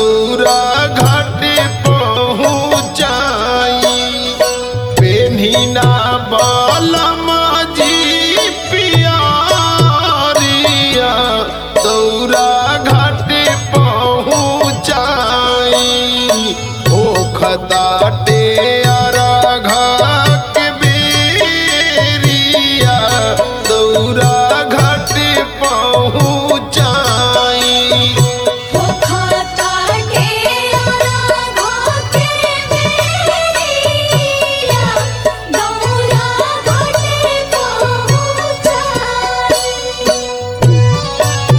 दौरा घाटे पहुँचाई पेन्हिना बालम जी पियारिया दौरा घाटे पहुँचाई ओखताटे अरघा के बेरिया दौरा घाटे पहुँचाई खाता के आराधा के बेरिया दौरा घाटे पहुँचाई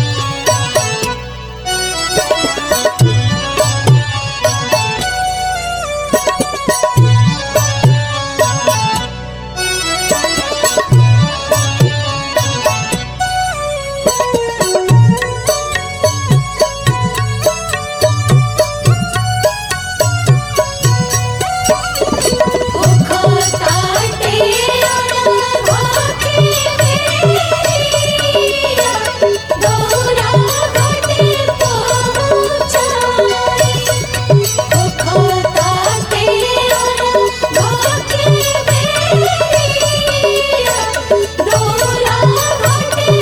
खाता के आराधा के बेरिया दौरा घाटे पहुँचाई खाता के आराधा के बेरिया दौरा घाटे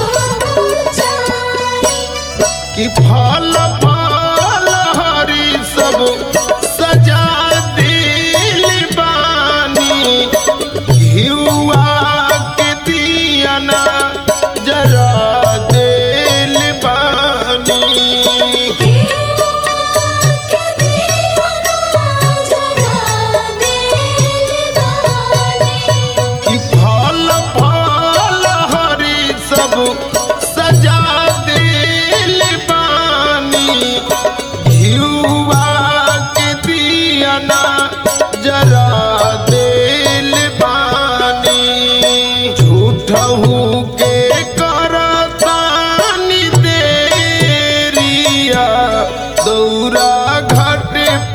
पहुँचाई कि फल फल हरी सब सजा दिल बानी घिउआ के दियना जरा दिल बानी कि फल फल हरी सब सजा दिल बानी घिउआ के दियना जरा दिल बानी झूठहू के करतानी देरिया दौरा घाट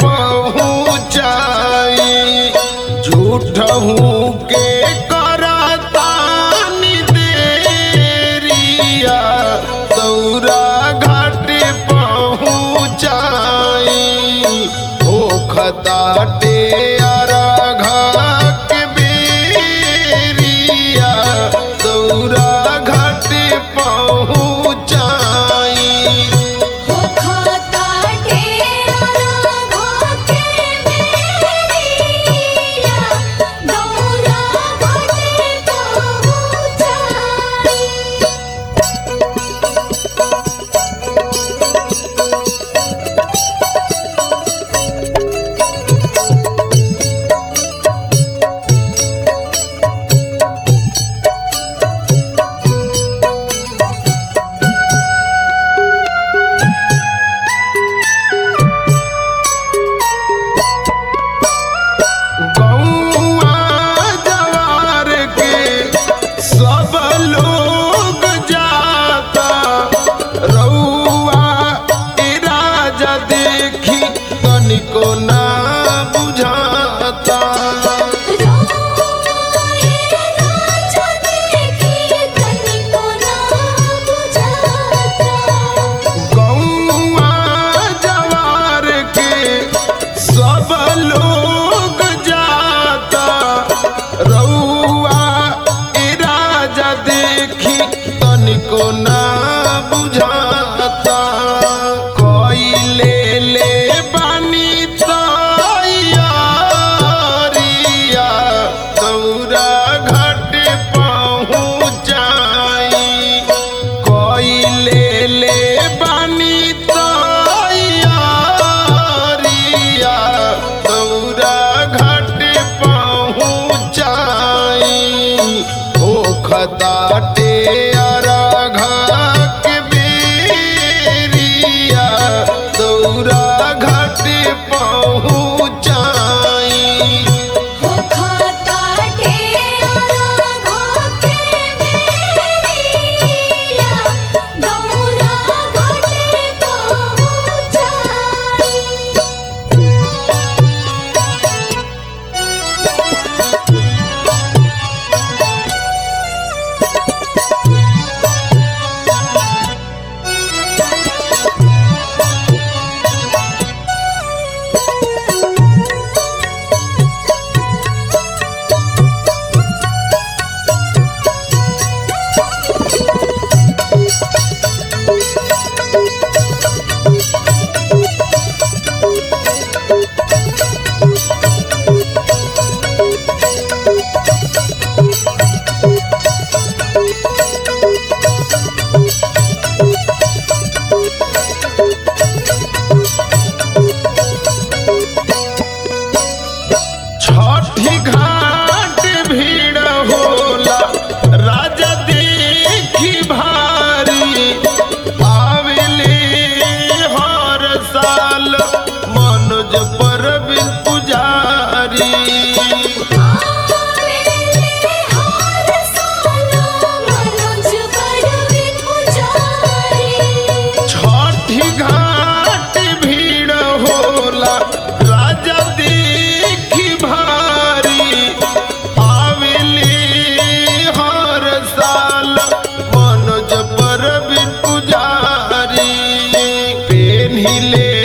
पहुँचाई झूठहू के करतानी देरिया दौरा घाट पहुँचाई ओखताटे अरघा के बेरिया दौरा घाट पहुँचाई गौआ जवार के सब लोग जाता रउआ ए राजा देखी तनिको ना बुझाता गौआ जवार के सब लोग जाता रउआ ए राजा देखी तनिको ना बुझाता कोई ले ले बानी तैयारिया दौरा घाट पहुँचाई कोई ले ले बानी तैयारिया दौरा घाट पहुँचाई ओखताटे अरघा के बेरिया दौरा घाट पहुँचाई पुजारी आवेले हर साल मनोज परवीन पुजारी छठी घाट भीड़ होला राजा देखी भारी आवेली हर साल मनोज पर पुजारी पेन्हिले